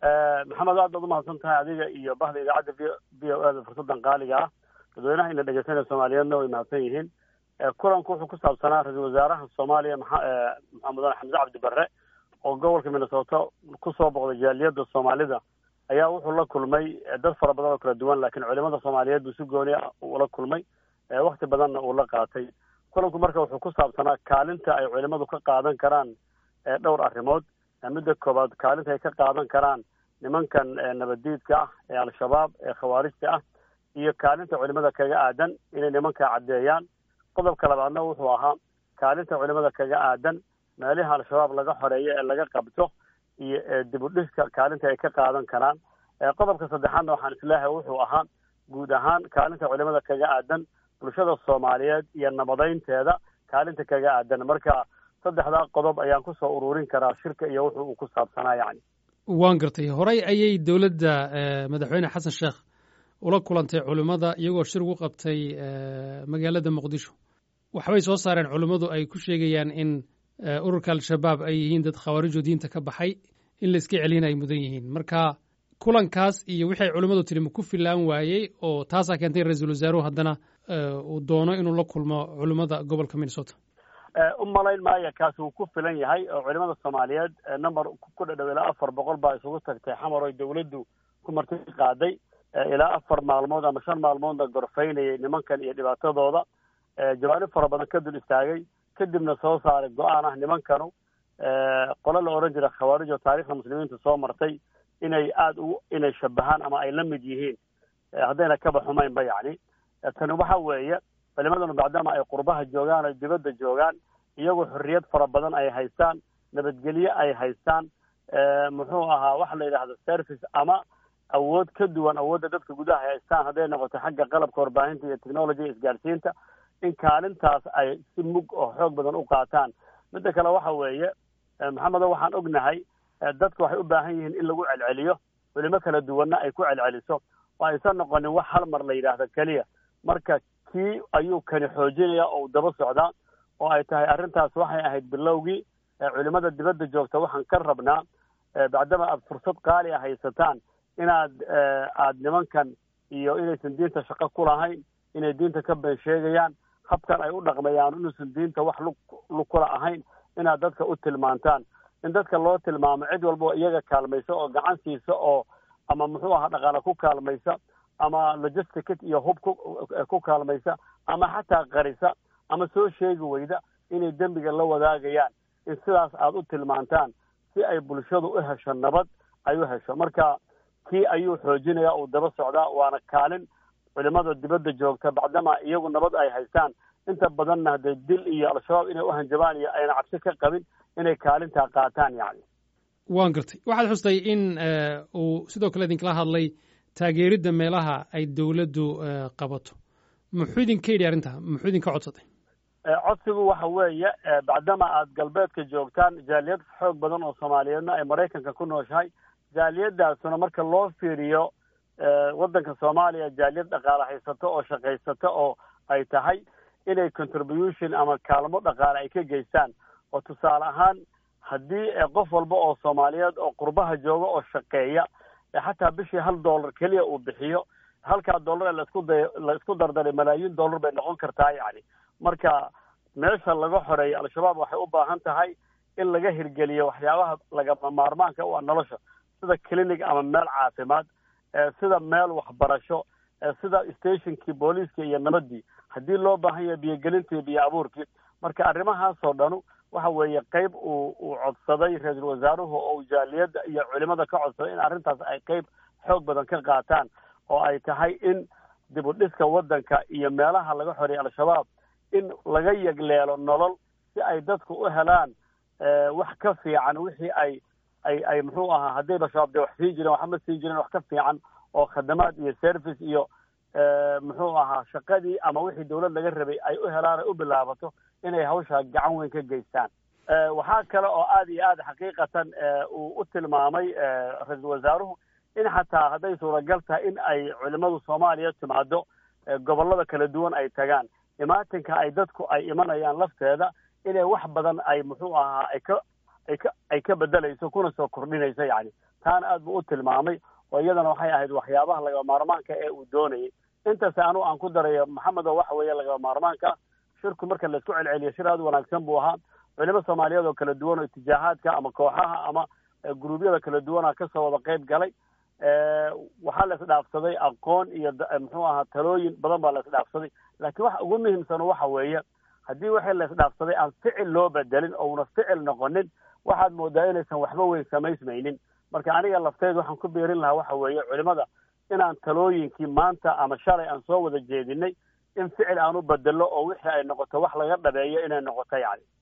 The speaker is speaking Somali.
maxamed aad baad umahadsan tahay adiga iyo bahda idaacadda v v o eda fursadan qaaliga ah dadweynaha ina dhegeysanaya soomaaliyeedna way mahadsan yihiin kulanku wuxuu ku saabsanaa ra-iisul wasaaraha soomaaliya maa mudane xamse cabdi barre oo gobolka minnesota kusoo boqday jaaliyadda soomaalida ayaa wuxuu la kulmay dad fara badan oo kala duwan laakiin culimada soomaaliyeed buu si gooni ah ula kulmay wakti badanna uu la qaatay kulanku marka wuxuu ku saabsanaa kaalinta ay culimadu ka qaadan karaan dhowr arrimood midda koobaad kaalinta ay ka qaadan karaan nimankan nabaddiidka ah ee al-shabaab ee khawaarijta ah iyo kaalinta culimada kaga aadan inay nimanka caddeeyaan qodobka labaadna wuxuu ahaa kaalinta culimada kaga aadan meelaha al-shabaab laga xoreeyo ee laga qabto iyo dib u dhiska kaalinta ay ka qaadan karaan qodobka saddexaadna waxaan isleehay wuxuu ahaa guud ahaan kaalinta culimada kaga aadan bulshada soomaaliyeed iyo nabadeynteeda kaalinta kaga aadan marka saddexdaa qodob ayaan kusoo ururin karaa shirka iyo wuxuu uu ku saabsanaa yani waan gartay horey ayay dowladda madaxweyne xasan sheekh ula kulantay culimmada iyagoo shir ugu qabtay magaalada muqdisho waxbay soo saareen culimmadu ay ku sheegayaan in ururka al-shabaab ay yihiin dad khawaarijo diinta ka baxay in la iska celina ay mudan yihiin marka kulankaas iyo wixii ay culimmadu tiri ma ku filaan waayey oo taasaa keentay ra-iisul wasaaruhu haddana uu doono inuu la kulmo culimmada gobolka minnesota u malayn maayo kaasi wuu ku filan yahay oo culimada soomaaliyeed number ku dhadhow ilaa afar boqol baa isugu tagtay xamar oy dawladdu ku marti qaaday ilaa afar maalmood ama shan maalmoodna gorfaynayay nimankan iyo dhibaatadooda jawaanib fara badan ka dul istaagay kadibna soo saaray go-aan ah nimankanu qolo la odhan jira khawaarij oo taarikhda muslimiinta soo martay inay aada u inay shabahaan ama ay la mid yihiin haddayna kaba xumaynba yacni tani waxa weeye culimadanu maadaama ay qurbaha joogaan ay dibadda joogaan iyagoo xorriyad fara badan ay haystaan nabadgelye ay haystaan muxuu ahaa waxa la yidhahda service ama awood ka duwan awoodda dadka gudaha ay haystaan hadday noqoto xagga qalabka warbaahinta iyo technology isgaarsiinta in kaalintaas ay si mug oo xoog badan u qaataan midda kale waxa weeye maxamedo waxaan ognahay dadka waxay u baahan yihiin in lagu celceliyo culimo kala duwanna ay ku celceliso oo aysan noqonin wax hal mar la yidhaahdo keliya marka kii ayuu kani xoojinaya oo u daba socdaa oo ay tahay arrintaas waxay ahayd bilowgii culimada dibadda joogta waxaan ka rabnaa bacdama aad fursad qaali a haysataan inaad aad nimankan iyo inaysan diinta shaqo ku lahayn inay diinta ka been sheegayaan habkan ay u dhaqmayaan inuusan diinta wax lug lug kula ahayn inaad dadka u tilmaantaan in dadka loo tilmaamo cid walba oo iyaga kaalmaysa oo gacan siisa oo ama muxuu ahaa dhaqaale ku kaalmaysa ama logisticit iyo hub ku ku kaalmaysa ama xataa qarisa ama soo sheegi weyda inay dembiga la wadaagayaan in sidaas aada u tilmaantaan si ay bulshadu u hesho nabad ay u hesho marka kii ayuu xoojinaya uu daba socdaa waana kaalin culimada dibadda joogta bacdama iyagu nabad ay haystaan inta badanna haddee dil iyo al-shabaab inay u hanjabaan iyo ayna cabsi ka qabin inay kaalintaa qaataan yacni waan gartay waxaad xustay in uu sidoo kale idinkala hadlay taageeridda meelaha ay dowladdu qabato muxuu idinka yidhi arrintaa muxuu idinka codsaday codsigu waxa weeye bacdama aad galbeedka joogtaan jaaliyad xoog badan oo soomaaliyeedna ay maraykanka ku nooshahay jaaliyadaasuna marka loo fiiriyo waddanka soomaaliya jaaliyad dhaqaale haysato oo shaqaysato oo ay tahay inay contribution ama kaalmo dhaqaale ay ka geystaan oo tusaale ahaan haddii qof walba oo soomaaliyeed oo qurbaha jooga oo shaqeeya xataa bishii hal dollar keliya uu bixiyo halkaa dollar ee laisku day la isku dardaray malaayiin dollar bay noqon kartaa yacni marka meesha laga xoreeyo al-shabaab waxay u baahan tahay in laga hirgeliyo waxyaabaha lagama maarmaanka u ah nolosha sida clinic ama meel caafimaad sida meel waxbarasho sida stationkii booliiska iyo nabadii haddii loo baahan yahay biyogelintii biyo abuurkii marka arrimahaasoo dhanu waxa weeye qeyb uu uu codsaday ra-iisul wasaaruhu oo jaaliyadda iyo culimada ka codsaday in arrintaas ay qeyb xoog badan ka qaataan oo ay tahay in dib u dhiska waddanka iyo meelaha laga xoreeyay al-shabaab in laga yegleelo nolol si ay dadku u helaan wax ka fiican wixii ay ay ay muxuu ahaa haddayba shabaab dee wax sii jireen waxma sii jireen wax ka fiican oo khadamaad iyo service iyo muxuu ahaa shaqadii ama wixii dawlad laga rabay ay u helaan ay u bilaabato inay hawshaa gacan weyn ka geystaan waxaa kale oo aada iyo aada xaqiiqatan uu u tilmaamay ra-iisul wasaaruhu in xataa hadday suuragal tahay in ay culimadu soomaaliya timaado gobollada kala duwan ay tagaan imaatinka ay dadku ay imanayaan lafteeda inay wax badan ay muxuu ahaa ay ka ay ka ay ka bedelayso kuna soo kordhinayso yacni taana aad buu u tilmaamay oo iyadana waxay ahayd waxyaabaha lagaba maarmaanka ee uu doonayay intaas anu aan ku darayo maxamed oo waxa weeye lagaba maarmaanka shirku marka laisku celceliyo shir aad wanaagsan buu ahaa culimo soomaaliyeed oo kala duwan oo itijaahaadka ama kooxaha ama guruubyada kala duwana kasoo wada qayb galay waxaa la isdhaafsaday aqoon iyo muxuu ahaa talooyin badan baa la isdhaafsaday laakiin waxa ugu muhiimsan waxa weeye haddii wixii la isdhaafsaday aan ficil loo bedelin oo una ficil noqonin waxaad moodaa inaysan waxba weyn samaysmaynin marka aniga lafteed waxaan ku biirin lahaa waxa weeye culimada inaan talooyinkii maanta ama shalay aan soo wada jeedinay in ficil aan u bedelo oo wixii ay noqoto wax laga dhabeeyo inay noqoto yani